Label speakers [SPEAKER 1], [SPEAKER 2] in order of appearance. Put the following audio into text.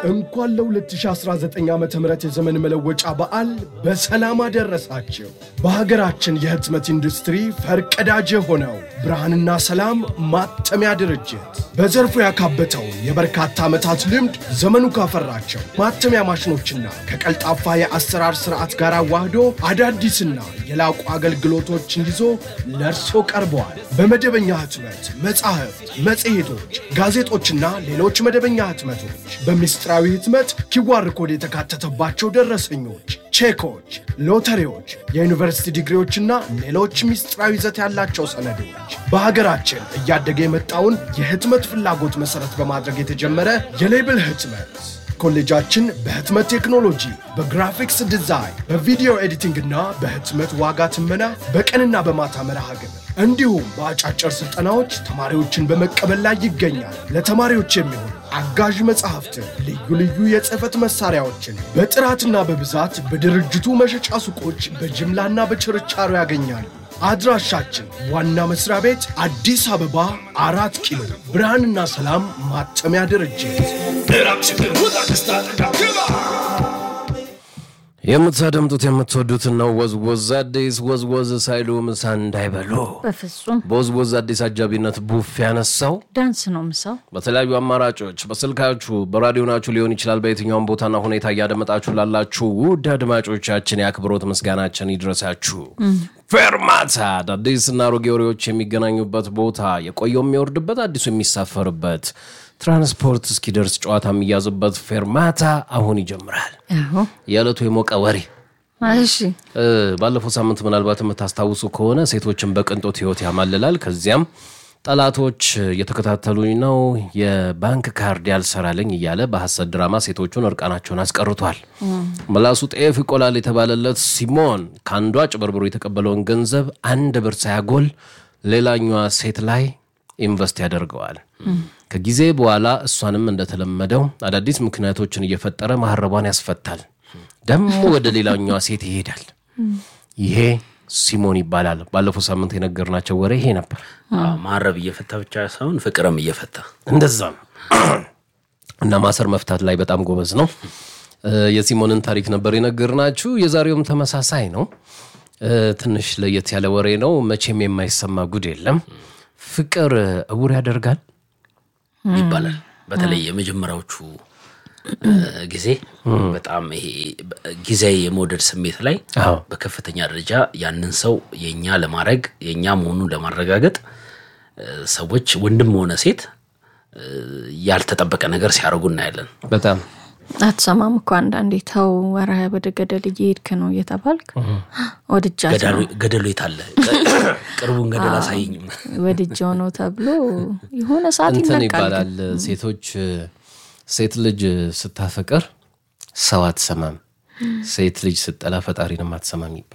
[SPEAKER 1] እንኳን ለ2019 ዓ ም የዘመን መለወጫ በዓል በሰላም አደረሳችሁ። በሀገራችን የህትመት ኢንዱስትሪ ፈርቀዳጅ የሆነው ብርሃንና ሰላም ማተሚያ ድርጅት በዘርፉ ያካበተውን የበርካታ ዓመታት ልምድ ዘመኑ ካፈራቸው ማተሚያ ማሽኖችና ከቀልጣፋ የአሰራር ስርዓት ጋር አዋህዶ አዳዲስና የላቁ አገልግሎቶችን ይዞ ለእርሶ ቀርበዋል። በመደበኛ ህትመት መጻሕፍት፣ መጽሔቶች፣ ጋዜጦችና ሌሎች መደበኛ ህትመቶች በምስጢራዊ ህትመት ኪዋር ኮድ የተካተተባቸው ደረሰኞች፣ ቼኮች፣ ሎተሪዎች፣ የዩኒቨርሲቲ ዲግሪዎችና ሌሎች ምስጢራዊ ይዘት ያላቸው ሰነዶች በሀገራችን እያደገ የመጣውን የህትመት ፍላጎት መሰረት በማድረግ የተጀመረ የሌብል ህትመት ኮሌጃችን በህትመት ቴክኖሎጂ፣ በግራፊክስ ዲዛይን፣ በቪዲዮ ኤዲቲንግ እና በህትመት ዋጋ ትመና በቀንና በማታ መርሃ ግብር እንዲሁም በአጫጭር ስልጠናዎች ተማሪዎችን በመቀበል ላይ ይገኛል። ለተማሪዎች የሚሆኑ አጋዥ መጽሐፍትን፣ ልዩ ልዩ የጽህፈት መሳሪያዎችን በጥራትና በብዛት በድርጅቱ መሸጫ ሱቆች በጅምላና በችርቻሮ ያገኛሉ። አድራሻችን ዋና መስሪያ ቤት አዲስ አበባ አራት ኪሎ ብርሃንና ሰላም ማተሚያ ድርጅት።
[SPEAKER 2] የምታደምጡት የምትወዱትን ነው። ወዝወዝ አዲስ ወዝወዝ ሳይሉ ምሳ እንዳይበሉ
[SPEAKER 3] በፍጹም
[SPEAKER 2] በወዝወዝ አዲስ አጃቢነት ቡፍ ያነሳው
[SPEAKER 3] ዳንስ ነው ምሳው።
[SPEAKER 2] በተለያዩ አማራጮች በስልካችሁ በራዲዮናችሁ ሊሆን ይችላል። በየትኛውም ቦታና ሁኔታ እያደመጣችሁ ላላችሁ ውድ አድማጮቻችን የአክብሮት ምስጋናችን ይድረሳችሁ። ፌርማታ አዳዲስና አሮጌ ወሬዎች የሚገናኙበት ቦታ፣ የቆየው የሚወርድበት፣ አዲሱ የሚሳፈርበት ትራንስፖርት እስኪደርስ ጨዋታ የሚያዝበት ፌርማታ አሁን ይጀምራል።
[SPEAKER 3] አዎ
[SPEAKER 2] የዕለቱ የሞቀ ወሬ
[SPEAKER 3] እሺ
[SPEAKER 2] እ፣ ባለፈው ሳምንት ምናልባት የምታስታውሱ ከሆነ ሴቶችን በቅንጦት ህይወት ያማልላል። ከዚያም ጠላቶች እየተከታተሉኝ ነው፣ የባንክ ካርድ ያልሰራልኝ እያለ በሐሰት ድራማ ሴቶቹን እርቃናቸውን አስቀርቷል። ምላሱ ጤፍ ይቆላል የተባለለት ሲሞን ከአንዷ ጭበርብሮ የተቀበለውን ገንዘብ አንድ ብር ሳያጎል ሌላኛዋ ሴት ላይ ኢንቨስት ያደርገዋል። ከጊዜ በኋላ እሷንም እንደተለመደው አዳዲስ ምክንያቶችን እየፈጠረ ማህረቧን ያስፈታል። ደግሞ ወደ ሌላኛዋ ሴት ይሄዳል። ይሄ ሲሞን ይባላል። ባለፈው ሳምንት የነገርናቸው ወሬ ይሄ ነበር።
[SPEAKER 4] ማረብ እየፈታ ብቻ ሳይሆን ፍቅርም እየፈታ
[SPEAKER 2] እንደዛ ነው እና ማሰር መፍታት ላይ በጣም ጎበዝ ነው። እ፣ የሲሞንን ታሪክ ነበር የነገርናችሁ። የዛሬውም ተመሳሳይ ነው። እ፣ ትንሽ ለየት ያለ ወሬ ነው። መቼም የማይሰማ ጉድ የለም። ፍቅር እውር ያደርጋል።
[SPEAKER 4] ይባላል። በተለይ የመጀመሪያዎቹ እ፣ ጊዜ በጣም ይሄ ጊዜያዊ የመውደድ ስሜት ላይ
[SPEAKER 2] አዎ
[SPEAKER 4] በከፍተኛ ደረጃ ያንን ሰው የኛ ለማድረግ የኛ መሆኑን ለማረጋገጥ እ፣ ሰዎች ወንድም ሆነ ሴት እ፣ ያልተጠበቀ ነገር ሲያደርጉ እናያለን።
[SPEAKER 2] በጣም
[SPEAKER 3] አትሰማም እኮ አንዳንዴ ተው ወረ ወደ ገደል እየሄድክ ነው እየተባልክ ወድጃት ነው
[SPEAKER 4] ገዳሉ- ገደሉ የታለ? ቅርቡን ገደል አሳይኝም።
[SPEAKER 3] ወድጃው ነው ተብሎ የሆነ ሰዓት
[SPEAKER 2] እንትን
[SPEAKER 3] ይነቃል።
[SPEAKER 2] ይባላል። ሴቶች ሴት ልጅ ስታፈቅር ሰው አትሰማም፣ ሴት ልጅ ስጠላ ፈጣሪንም አትሰማም ይባላል።